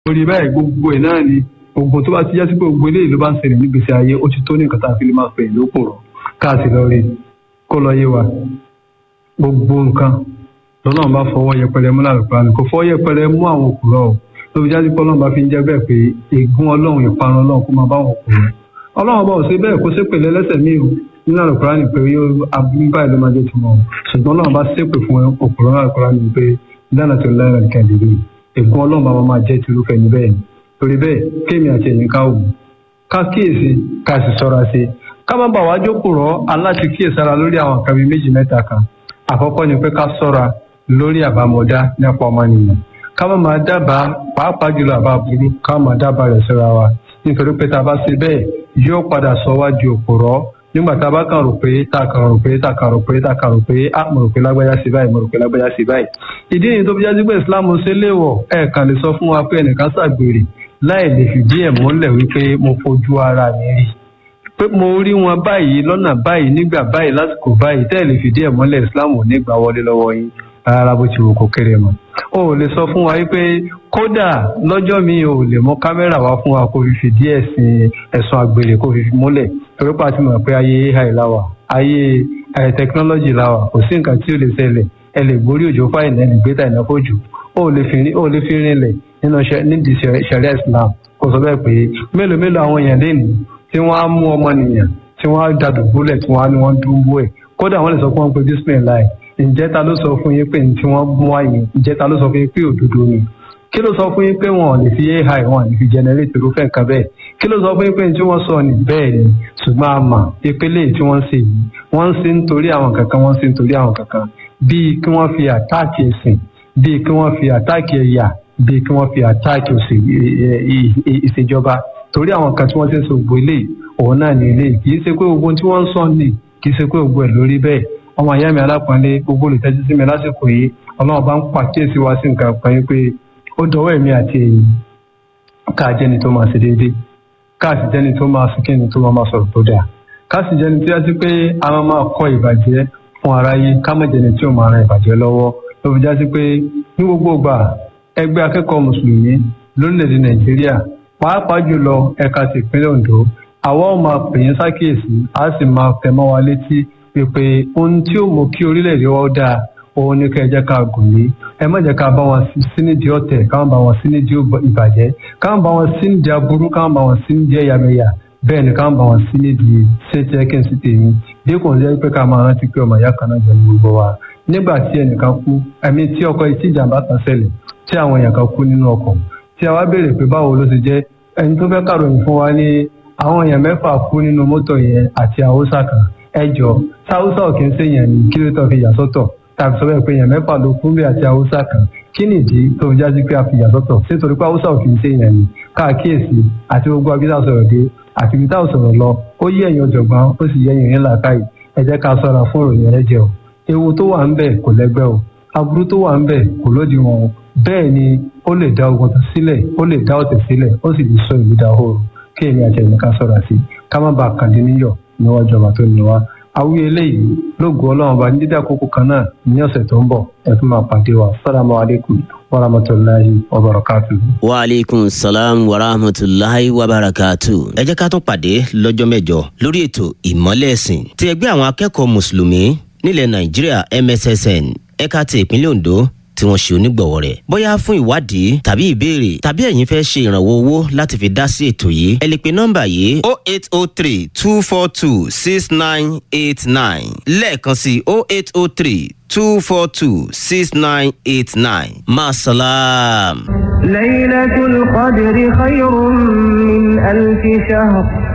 orí báyìí gbogbo ẹ̀ náà ni ogun tó bá ti jásí pé gbogbo eléyìí ló bá ń ṣẹlẹ̀ nígbèsè ayé ó ti tó ní nǹkan tá a fi lè máa pè lóko rọ̀ káàsì lọ rí kó lọ yé wa gbogbo nǹkan lọ́nà bá fọwọ́ yẹpẹrẹ mú lálùpàá ni kò fọwọ́ yẹpẹrẹ mú àwọn òkúrọ̀ o ló fi jásí pé ọlọ́run bá fi ń jẹ́ bẹ́ẹ̀ pé ègún ọlọ́run ìparun ọlọ́run kó máa bá wọn òkúrọ̀ ọlọ́run bá ò sí bẹ́ẹ̀ kó ṣépè lẹ́lẹ́sẹ̀ míì o nínú àlùkùrá ni pé yóò abúlé báyìí ló máa jẹ́ tiwọn o ṣùgbọ́n ọlọ́run bá ṣépè fún òkúrọ̀ àlùkùrá ni pé dáná tó lára nìkan dìde ègún ọlọ́run bá máa jẹ́ tìrúfẹ́ ní bẹ́ẹ̀ ni torí bẹ́ẹ̀ kéèmì àti ẹ̀yìn ká wù ká kíyèsí ká sì sọ́ra sí ká má bàa wá jókòó rọ́ aláti kíyèsára lórí àwọn nǹkan bíi méjì mẹ́ta kan àkọ́kọ́ ni pé ká sọ́ra lórí àbámọ̀dá nípa ọmọnìyàn ká má máa dábàá pàápàá jùlọ àbá burú ká má dábàá rẹ̀ síra wa nítorí pé tá a bá ṣe bẹ́ẹ̀ yóò padà sọ wá di òpòrọ́ nígbà tá a bá kàn rò pé tá a kàn rò pé tá a kàn rò pé tá a kàn rò pé a mo rò pé lágbájá sí báyìí mo rò pé lágbájá sí báyìí ìdí nìyí tó fi jáde pé Islam ṣe léèwọ̀ ẹ̀ kàn lè sọ fún wa pé ẹnìkan ṣàgbèrè láì lè fìdí ẹ̀ múlẹ̀ wípé mo fojú ara mi rí pé mo rí wọn báyìí lọ́nà báyìí nígbà báyìí lásìkò báyìí tẹ́ ẹ̀ lè fìdí ẹ̀ múlẹ̀ Islam ò ní gbà wọlé lọ́wọ́ yín rárá bó ti wù kó kéré mọ́ o ò lè sọ fún wa wípé kódà lọ́jọ́ mi ò lè mú kámẹ́rà wá fún wa kó fi fìdí ẹ̀sìn ẹ̀sùn àgbèrè kó fi múlẹ̀ torí pa ti mọ̀ pé ayé ai láwà ayé tẹkinọ́lọ́jì láwà kò sí nǹkan tí ó lè ṣẹlẹ̀ ẹ lè borí òjò fáìlì ẹ lè gbé tà ìnáwó jù ó lè fi rinlẹ̀ nínú nídìí sẹ̀ríà Islam kò sọ bẹ́ẹ̀ pé mélòó mélòó àwọn èèyàn lẹ́nu tí wọ́n á mú ọmọnìyàn tí wọ́n á dàdùbúlẹ̀ tí wọ́n á ní wọ́n dúró ẹ̀ kódà wọ́n lè sọ fún wọn pé bismillah ǹjẹ́ ta ló sọ fún yín pé ní tí wọ́n mú àyè ǹjẹ́ ta ló sọ fún yín pé òdodo ni kí ló sọ fún yín pé wọn ò lè fi ai wọn ò lè fi generate irúfẹ́ nǹkan bẹ́ẹ̀ kí ló sọ fún yín pé ní tí wọ́n sọ ni bẹ́ẹ̀ ni ṣùgbọ́n a mà ìpele tí wọ́n ń ṣe yìí wọ́n ń ṣe nítorí àwọn kankan wọ́n ń ṣe nítorí àwọn kankan bíi kí wọ́n fi àtáàkì ẹ̀sìn bíi kí wọ́n fi àtáàkì ẹ̀yà bíi kí wọ́n fi àtáàkì ìṣèjọba torí àwọn kan tí wọ́n ti ń sọ gbogbo eléyìí òun náà ní eléyìí kì í ṣe pé gbogbo tí wọ́n ń sọ ni kì í ṣe pé gbogbo ẹ̀ lórí bẹ́ẹ̀ ọmọ ìyá mi alápọ̀nlé gbogbo olùtẹ́jú sí mi lásìkò yìí ọlọ́run bá ń pàkíyèsí wá sí nǹkan kan yín pé ó dọwọ́ ẹ̀mí àti èyí ká jẹ́ni tó máa ṣe déédéé ká sì jẹ́ni tó máa sìnkí ni tó máa máa sọ̀rọ̀ tó dáa ká sì jẹ́ni tó yá sí pé a máa máa kọ́ ìbàjẹ́ fún aráyé ká má jẹ́ni tí ò máa ran ìbàjẹ́ lọ́wọ́ ló fi já sí pé ní gbogbo ìgbà ẹgbẹ́ akẹ́kọ̀ọ́ mùsùlùmí lórílẹ̀‐èdè nàìjíríà pàápàá jùlọ ẹ̀ka ti ìpínlẹ̀ ondo àwa ò máa pè yín sákìyèsí a sì máa tẹ̀ mọ́ wa létí pé ohun tí ó mú kí orílẹ̀-èdè wa dáa òun ni ká ẹ jẹ́ ká gùn lé ẹ má jẹ́ ká bá wọn sí nídìí ọ̀tẹ̀ ká má bá wọn sí nídìí ìbàjẹ́ ká má bá wọn sí nídìí aburú ká má bá wọn sí nídìí ẹ̀yàmẹ̀yà bẹ́ẹ̀ ni ká má bá wọn sí nídìí ṣéńtì ẹ̀kẹ́ sí tèmi dípò ń jẹ́ pé ká máa rántí pé ọmọ ìyá kan náà jẹ́ ní gbogbo wa nígbà tí ẹnìkan kú ẹ̀mí tí ọkọ̀ tí ìjàmbá kan ṣẹlẹ̀ tí àwọn èèyàn kan kú nínú ọkọ̀ tí a wá béèrè pé báwo ló ṣe jẹ́ ẹni tó fẹ́ kàròyìn fún wa ní àwọn èèyàn mẹ́fà kú nínú mọ́tò yẹn àti àwòsà kan ẹjọ sáwùsà òkè ń sèyàn ní kí ló tó fi yà sọ́tọ̀ tàbí sọ bẹ́ẹ̀ pé èèyàn mẹ́fà ló kú bí àti haúsá kan kí nìdí tó fi jáde pé a fi yà sọ́tọ̀ ṣé torí pé haúsá òkè ń sèyàn ní káàkíyèsí àti gbogbo abídá sọ̀rọ̀ dé àti ibi táwọn sọ̀rọ̀ lọ ó yí ẹ̀yìn ọ̀jọ̀gbọ́n ó sì yẹ ẹ̀yìn ńlá káyì ẹ jẹ́ ká ṣọ́ra fún ìròyìn ẹlẹ́jẹ̀ o ewu tó wà ń bẹ̀ kò lẹ́gbẹ́ o aburú tó wà ń bẹ̀ kò lódiwọ̀n o bẹ́ẹ̀ ni ó lè dá ogun sílẹ̀ ó lè dá ọ̀tẹ̀ sílẹ̀ ó sì lè sọ ìlú dahoro kí èmi àti ẹ̀yìn ká ṣọ́ra sí ká má bàa kàdé níyọ̀ níwájú ọba tó ní wa awúyẹ eléyìí lóògùn ọlọ́run bá ní dídá àkókò kan náà ní ọ̀sẹ̀ tó ń bọ̀ ẹ tún máa pàdé wa sálámù aleykum wa rahmatulahi wa barakatu. wa aleykum salaam wa rahmatulahi wa barakatu. ẹ jẹ́ ká tún pàdé lọ́jọ́ mẹ́jọ lórí ètò ìmọ́lẹ̀ ẹ̀sìn ti ẹgbẹ́ àwọn akẹ́kọ̀ọ́ mùsùlùmí nílẹ̀ nàìjíríà mssn ẹ̀ka ti ìpínlẹ̀ ondo tí wọ́n ṣe onígbọ̀wọ́ rẹ̀. bóyá fún ìwádìí tàbí ìbéèrè tàbí ẹ̀yin fẹ́ ṣe ìrànwọ́ owó láti fi dá sí ètò yìí ẹ lè pe nọ́mbà yìí o eight o three two four two six nine eight nine lẹ́ẹ̀kan sí o eight o three two four two six nine eight nine masalaam. ليلة القدر خير من ألف شهر